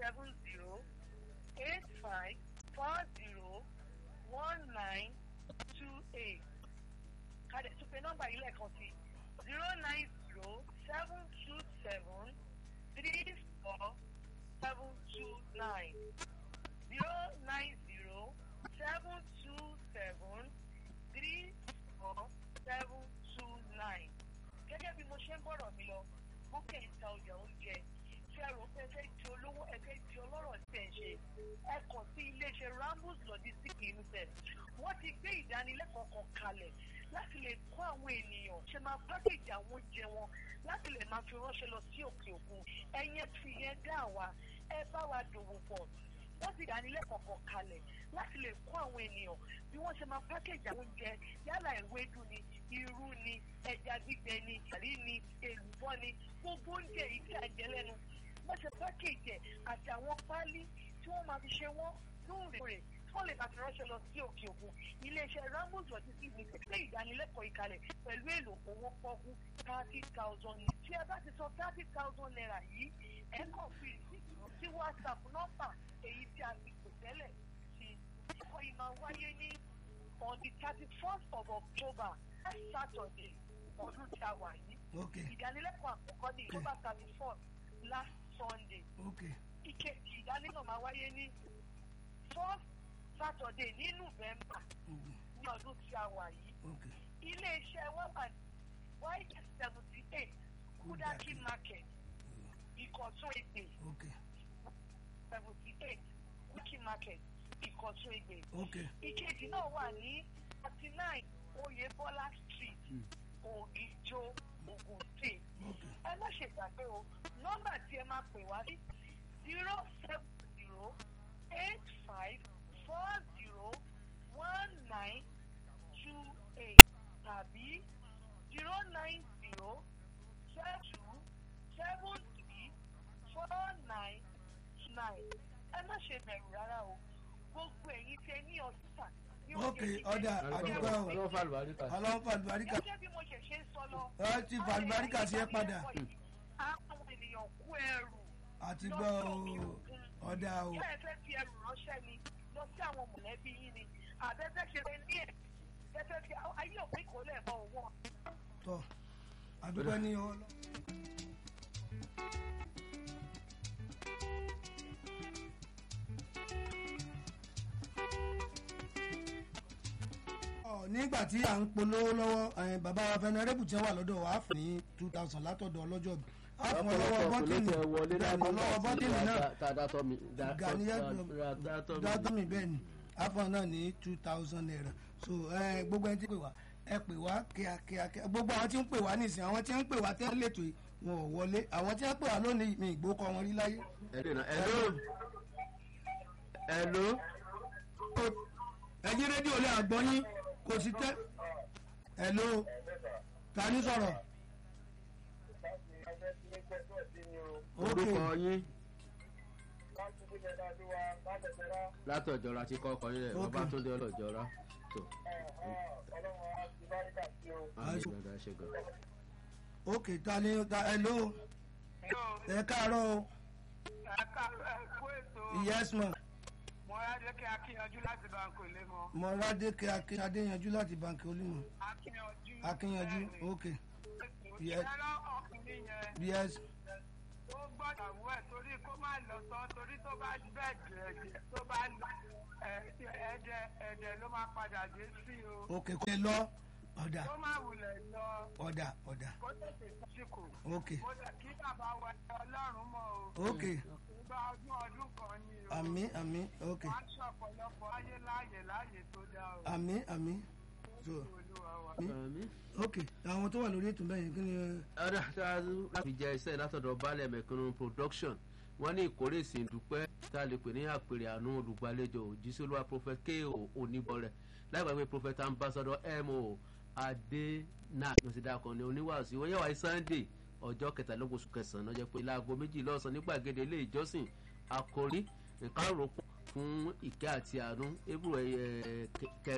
seven zero eight five four zero one nine two eight kàdé tún pé nọ́mbà yìí lẹ́ẹ̀kan sí zero nine zero seven two seven three four seven two nine zero nine zero seven two seven three four seven two nine gẹ́gẹ́ bí mo ṣe ń bọ̀rọ̀ mi lọ bókè ń ta ọjà oúnjẹ tí ẹ rò pé ẹ fẹ́ di olówó ẹ fẹ́ di ọlọ́rọ̀ tí ẹ ń ṣe ẹ kàn sí iléeṣẹ́ rambus logistics limited wọ́n ti gbé ìdánilẹ́kọ̀ọ́ kan kalẹ̀ láti lè kọ́ àwọn ènìyàn ṣe máa pákéjì àwọn oúnjẹ wọn láti lè máa fi ránṣẹ́ lọ sí òkè òkun ẹ̀yẹn fi yẹn dá wa ẹ bá wa dòwò pọ̀ wọ́n ti dánilẹ́kọ̀ọ́ kan kalẹ̀ láti lè kọ́ àwọn ènìyàn bí wọ́n ṣe máa pákéjì àwọn oúnjẹ yálà ewédú ni irú ni ẹja gbígbẹ ni àrí ni èlùbọ́ ni gbogbo oúnjẹ yìí tí a jẹ lẹ́nu wọ́n ṣe pákéjì ẹ̀ àti àwọn páálí tí wọ́n máa fi ṣe wọ́n lóòrèkóòrè tí wọ́n lè máa fi ránṣẹ́ lọ sí òkè òkun iléeṣẹ́ ramos logistics ní pé ìdánilẹ́kọ̀ọ́ ìkàlẹ̀ pẹ̀lú èlò owó pọ́kú thirty thousand naira tí ẹ bá ti sọ thirty thousand naira yìí ẹ kàn fi ìsìnkú sí whatsapp nọ́mbà èyí tí a ti pè tẹ́lẹ̀ sí ẹ̀kọ́ yìí máa wáyé ní on the thirty first of october last saturday ọdún tí a wà yìí ok ìdánilẹ́kọ̀ọ́ àkọ́kọ́ ní october thirty fourth last sunday ok ìkejì ìdánilẹ́kọ̀ọ́ máa wáyé ní first saturday ní november mm, ní ọdún tí a wà yìí ok iléeṣẹ́ wọn wà ní ys seventy eight kudaki market ìkọ̀tún ègbè ok seventy eight kudaki market ìkọ̀tún ègbè ok ìkejì náà wà ní thirty nine oyebola street ògìjó ogun state ok ẹ má ṣe gbàgbé o nọ́mbà tí ẹ máa pè wá sí zero seven zero eight five four zero one nine two eight tàbí zero nine zero seven two seven three four nine nine ẹ má ṣe bẹ̀rù rárá o gbogbo ẹ̀yin tẹ ní ọ̀sán ní ok ọ̀dà àdúgbò o ọlọ́run fà lùbáríkà. ọlọ́run fàlùbáríkà gẹ́gẹ́ bí mo ṣe ṣe ń sọ lọ. ẹ ti fàlùbáríkà sí ẹ padà àwọn ènìyàn kú ẹrù àti gbọ́ o ọ̀dà o ṣé ẹ fẹ́ fi ẹrù ránṣẹ́ ni lọ sí àwọn mọ̀lẹ́bí yín ni àbẹ́fẹ́ ṣe lè ní ẹ̀ fẹ́fẹ́ fi ayé òpin kò lẹ̀ mọ́ owó. tọ́ àdúgbò ní ọlọ́. Ọ, nígbà tí à ń polówó lọ́wọ́ ẹ̀, bàbá wa fẹnẹrẹ́bù tí wọ́n wà lọ́dọ̀ wa á fún ní two thousand látọ̀dọ̀ ọlọ́jọ́ bí á fún ọ lọ́wọ́ bọ́tìnì ìgbàgbọ́ lọ́wọ́ bọ́tìnì náà Ghanaian dátọ́mì bẹ́ẹ̀ ni afọ náà ní two thousand naira so ẹ gbogbo ẹni tí pè wá ẹ pè wá kíákíá kíá gbogbo àwọn tí ń pè wá nìsín àwọn tí ń pè wá tẹ́lẹ̀ tó yìí wọn ò wọlé àwọn tí ń pè wá lónìí mi ìgbó kọ wọn rí láyé. ẹ̀dínà ẹ̀ló ẹ̀ló ẹ jí rédíò lé àgbọ̀n yín kò sí tẹ́ ẹ ló ta ní sọ̀rọ̀. ok orúkọ yín látọ̀jọ́ra tí kọ́kọ́ yín rẹ̀ Ok. bàbá tó dé ọlọ́jọ́ra tó àmì Aṣọ. ìgbàdá ṣe gan. ok ta ní ta ẹ ló ẹ káàárọ̀ o ẹ̀kú ètò yes ma mọ́rádékè akíyanjú láti báńkò ilé mọ́ mọ̀rádé kí adéyanjú láti bàǹkì olúmọ̀ akíyanjú akínyanjú ok Yes. ẹ̀rọ ọkùnrin yẹn yes ó gbọ́dọ̀ wú ẹ̀ torí kó má lọ tán torí tó bá bẹ́ẹ̀ jẹ̀ẹ́jẹ̀ tó bá lọ ẹ̀ẹ́dẹ̀ ẹ̀ẹ́dẹ̀ ló máa padà dé sí o ok kò lè lọ ọ̀dà kó má wulẹ̀ lọ ọ̀dà ọ̀dà kó tètè sásìkò ok mo lẹ̀ kí bàbá wa ọlọ́run mọ̀ o ok ìgbà ọdún ọdún kan ni o àmì àmì ok wọ́n á ṣọ̀pọ̀lọpọ̀ ayé láàyè láàyè tó dá o àmì àmì so olúwa wa. àmì. ok àwọn tó wà lórí ètò bẹ́ẹ̀ kí ni ọ̀dà láti jẹ iṣẹ́ látọ̀dọ̀ balẹ̀ mẹ̀kúnnù production wọ́n ní ìkórè ìsìndúpẹ́ tá a lè pè ní àpèrè àánú olùgbàlejò òjísọ́lúwà prophet ko oníbọ̀rẹ̀ láìpẹ́ prophet ambassador mo adena lọ́sídàkọ ní oníwàásù wọ́n yẹ̀wá sunday ọjọ́ kẹtàlélógún oṣù kẹsàn-án lọ́jọ́ pé láago méjì lọ́sàn-án ní gbàgede ilé ìjọsìn àkórí nǹkan rò pọ̀ fún ìkẹ́ àti àánú ebúrò kẹrin